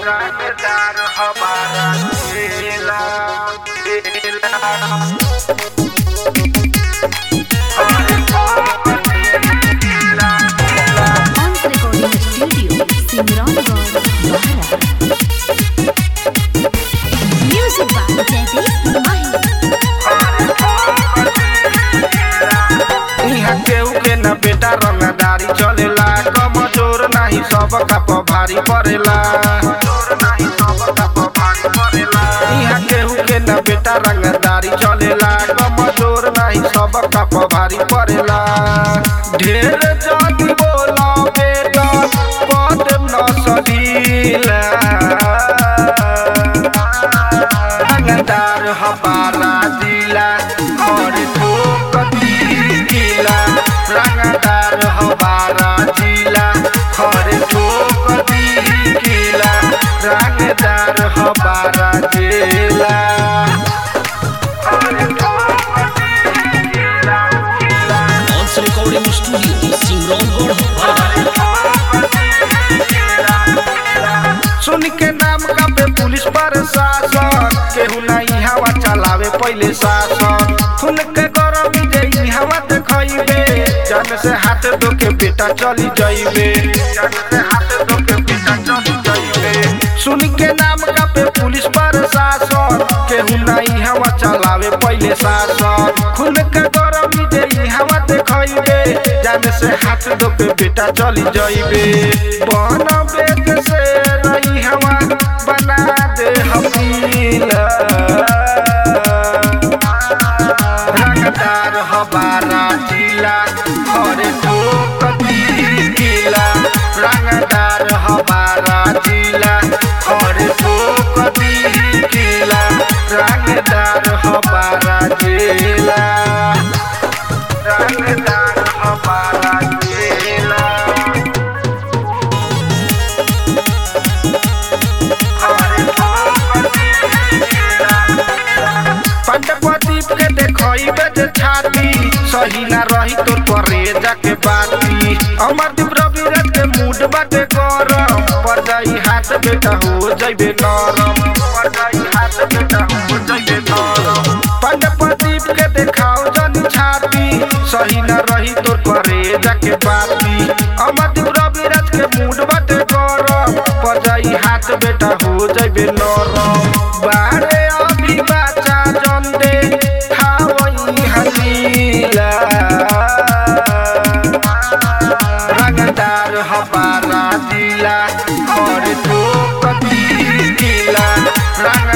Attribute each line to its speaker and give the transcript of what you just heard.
Speaker 1: रंगदार हमारा जिला जिला
Speaker 2: Once Recording Studio, Simrangarh, Maharashtra. Music by Jaideep Mahi.
Speaker 1: इहाँ केहू के न बेटा रंगदारी चलेला कमजोर नाही सब कप भारी पड़ेला इहाँ केहू के न बेटा रंगदारी चलेला कमजोर नाही सब कप भारी पड़ेला ढेर जाति बोला बेटा पद न सधीला रंगदार हमारा जिला और ठोक दिला रंगदार हमारा जिला और ठोक दिला रंगदार हमारा जिला और ठोक दिला
Speaker 3: Once Recording Studio, Simrangarh,
Speaker 1: सुन के नाम का पे पुलिस प्रशासन केहू नहीं हवा चलावे पहले शासन सुन के गरमी जे हवा देखइबे जन से हाथ धो के बेटा चली जाइबे जन से हाथ धो के बेटा चली जाइबे सुन के नाम का पे पुलिस प्रशासन केहू नहीं हवा चलावे पहले शासन खुन के गरमी जे हवा देखइबे जन से हाथ धो के बेटा चली जाइबे बन बेट से रही हवा बना दे हमीला रंगदार हमारा जिला और ठोक दिला रंगदार हमारा जिला और ठोक दिला रंगदार हमारा जिला रंगदार हमारा जिला पंडपदीप के देखइबे जे छाती सही ना रही तो करे जाके बाती अमरदीप रविराज के मूड बाटे गरम पर जाई हाथ बेटा हो जइबे नरम पर जाई हाथ बेटा हो जइबे नरम पंडपदीप के देखाओ जनी छाती सही ना रही तो करे जाके बाती अमरदीप रविराज के मूड बाटे गरम पर जाई हाथ बेटा हो जइबे नरम बारे अभी बाचा जंदे खावई हलीला रंगदार हमारा जिला और ठोक दिला रंग